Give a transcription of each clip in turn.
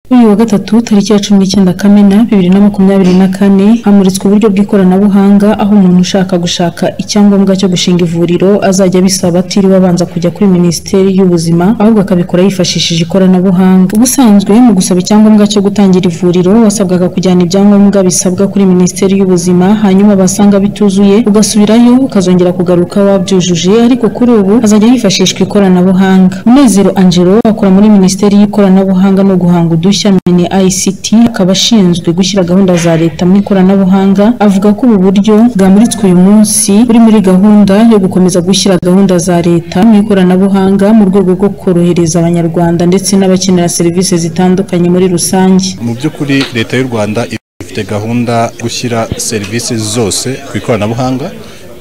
Kuri uyu wa gatatu tariki ya cumi n'icyenda Kamena bibiri na makumyabiri na kane hamuritswe uburyo bw'ikoranabuhanga aho umuntu ushaka gushaka icyangombwa cyo gushinga ivuriro azajya abisaba atiriwe abanza kujya kuri Minisiteri y'Ubuzima ahubwo akabikora yifashishije ikoranabuhanga. Ubusanzwe mu gusaba icyangombwa cyo gutangira ivuriro wasabwaga kujyana ibyangombwa bisabwa kuri Minisiteri y'Ubuzima hanyuma basanga bituzuye ugasubirayo ukazongera kugaruka wabyujuje ariko kuri ubu hazajya hifashishwa ikoranabuhanga. Munezero Angelo akora muri Minisiteri y'Ikoranabuhanga no guhanga udushya mini ICT akaba ashinzwe gushyira gahunda za leta mu ikoranabuhanga avuga ko ubu buryo bwamuritswe uyu munsi buri muri gahunda yo gukomeza gushyira gahunda za leta mu ikoranabuhanga mu rwego rwo korohereza abanyarwanda ndetse n'abakenera serivisi zitandukanye muri rusange. mu by'ukuri leta y'u rwanda ifite gahunda yo gushyira serivisi zose ku ikoranabuhanga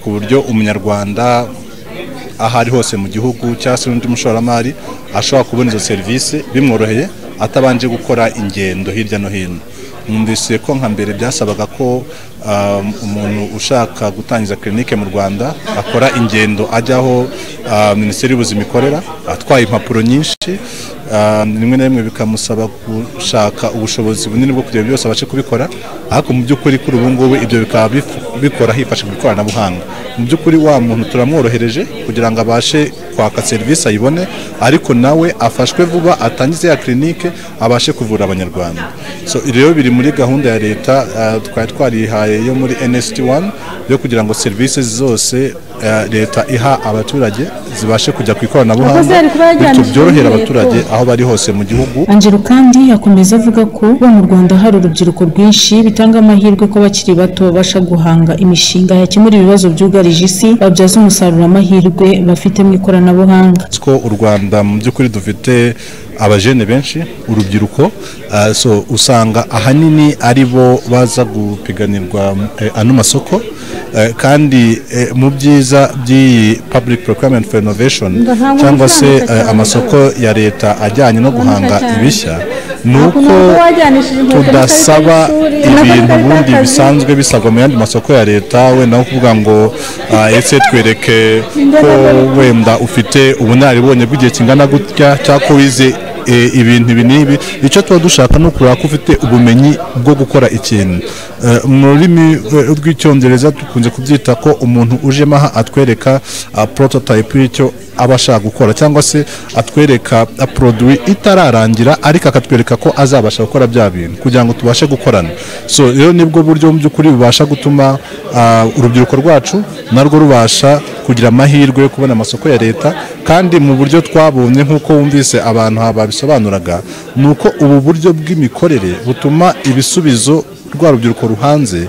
ku buryo umunyarwanda aho ari hose mu gihugu cyangwa se n'undi mushoramari ashobora kubona izo serivisi bimworoheye atabanje gukora ingendo hirya no hino numvise ko nka mbere byasabaga ko um, umuntu ushaka gutangiza kirinike mu rwanda akora ingendo ajya aho uh, minisiteri y'ubuzima ikorera atwaye impapuro nyinshi um, rimwe na rimwe bikamusaba gushaka ubushobozi bunini bwo kugira byose abashe kubikora ariko mu by'ukuri kuri ubu ngubu ibyo bikaba bifu- bikora hifashishijwe ikoranabuhanga mu by'ukuri wa muntu turamworohereje kugira ngo abashe kwaka serivisi ayibone ariko nawe afashwe vuba atangize ya kirinike abashe kuvura abanyarwanda so rero biri muri gahunda ya leta ah, twari twarihaye yo muri NST1 yo kugira ngo serivisi zose ah, leta iha abaturage zibashe kujya ku ikoranabuhanga Abakozi bari kuba bityo yajyanishije byorohera muri abaturage aho bari hose mu gihugu Angelo kandi akomeza avuga ko bo mu Rwanda hari urubyiruko rwinshi bitanga amahirwe ko abakiri bato babasha guhanga imishinga yakemura ibibazo byugarije isi babyaza umusaruro amahirwe bafite mu ikoranabuhanga. ko u rwanda mu by'ukuri dufite abajene benshi urubyiruko ah, so usanga ahanini ari bo baza gupiganirwa eh, ano masoko eh, kandi eh, mu byiza by'iyi public procurement for innovation Ndahabona cyangwa se amafaranga eh, cyane. amasoko ya leta ajyanye no guhanga cyane. ibishya ni Ukuntu uko waba wajyanishije inkweto tudasaba n'ikarita y'ishuri, ibintu amakarita ubundi y'akazi. bisanzwe bisabwa mu yandi masoko ya leta wenda nko kuvuga ngo ah, ese twereke ko wenda ufite ubunararibonye bw'igihe kingana gutya cyangwa ko wize eh, ibintu ibi n'ibi icyo tuba dushaka ni ukureba ko ufite ubumenyi bwo gukora ikintu Eh, mu rurimi eh, rw'icyongereza dukunze kubyita ko umuntu ujemo aha atwereka ah, prototype y'icyo aba ashaka gukora cyangwa se atwereka ah, produit itararangira ariko akatwereka ko azabasha gukora bya bintu kugira ngo tubashe gukorana so rero nibwo buryo mu by'ukuri bubasha gutuma ah, urubyiruko rwacu narwo rubasha kugira amahirwe yo kubona amasoko ya leta kandi mu buryo twabonye nk'uko wumvise abantu ha babisobanuraga ni uko ubu buryo bw'imikorere butuma ibisubizo rwa rubyiruko ruhanze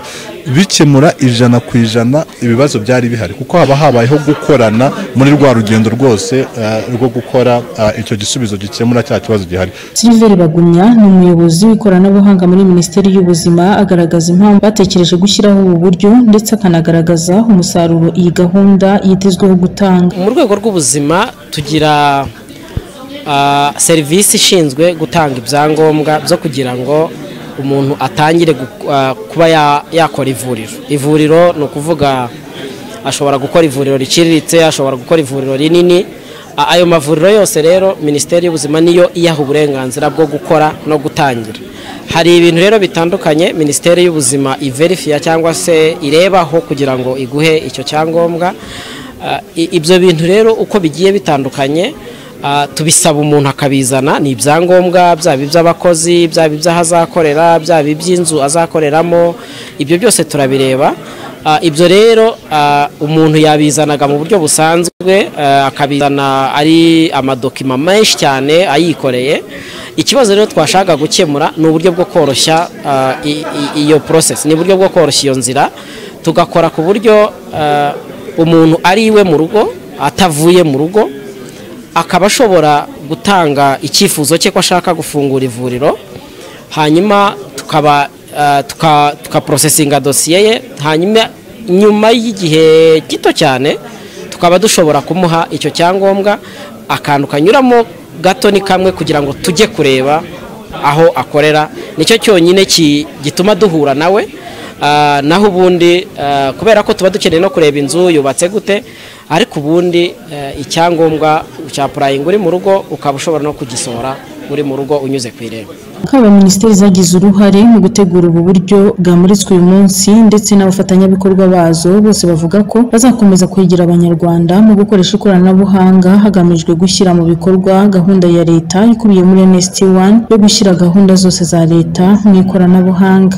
bikemura ijana ku ijana ibibazo byari bihari kuko haba habayeho gukorana muri rwa rugendo rwose eh, rwo gukora eh, icyo gisubizo gikemura cya kibazo gihari Silver Bagumya ni umuyobozi w'ikoranabuhanga muri Minisiteri y'Ubuzima agaragaza impamvu batekereje gushyiraho ubu buryo ndetse akanagaragaza umusaruro iyi gahunda yitezweho gutanga. mu rwego rw'ubuzima tugira ah, serivisi ishinzwe gutanga ibyangombwa byo kugira ngo umuntu atangire gu- ah, kuba ya- yakora ivuriro ivuriro ni ukuvuga ashobora gukora ivuriro riciriritse ashobora gukora ivuriro rinini A- ayo mavuriro yose rero minisiteri y'ubuzima niyo iyaha uburenganzira bwo gukora no gutangira hari ibintu rero bitandukanye minisiteri y'ubuzima iverifiya cyangwa se irebaho kugira ngo iguhe icyo cyangombwa Ah, i- ibyo bintu rero uko bigiye bitandukanye ah, tubisaba umuntu akabizana ni ibyangombwa byaba iby'abakozi byaba iby'aho azakorera byaba iby'inzu azakoreramo ibyo byose turabireba Ah, ibyo rero ah, umuntu yabizanaga mu buryo busanzwe ah, akabizana ari amadokima menshi cyane ayikoreye ikibazo rero twashaka gukemura ni uburyo bwo koroshya ah, i- i- iyo process ni uburyo bwo koroshya iyo nzira tugakora ku buryo ah, umuntu ari iwe mu rugo atavuye mu rugo akaba ashobora gutanga icyifuzo cye ko ashaka gufungura ivuriro hanyuma tukaba ah, tuka- tukaporosesinga dosiye ye hanyuma nyuma y'igihe gito cyane tukaba dushobora kumuha icyo cyangombwa akantu kanyuramo gato ni kamwe kugira ngo tujye kureba aho akorera nicyo cyonyine ki- gituma duhura nawe Ah, naho ubundi ah, kubera ko tuba dukeneye no kureba inzu yubatse gute ariko ubundi eh, icyangombwa cya purayingi uri mu rugo ukaba ushobora no kugisohora uri mu rugo unyuze ku irembo haba minisiteri zagize uruhare mu gutegura ubu buryo bwamuritswe uyu munsi ndetse n'abafatanyabikorwa bazo bose bavuga ko bazakomeza kwegera abanyarwanda mu gukoresha ikoranabuhanga hagamijwe gushyira mu bikorwa gahunda ya leta ikubiye muri NST1 yo gushyira gahunda zose za leta mu ikoranabuhanga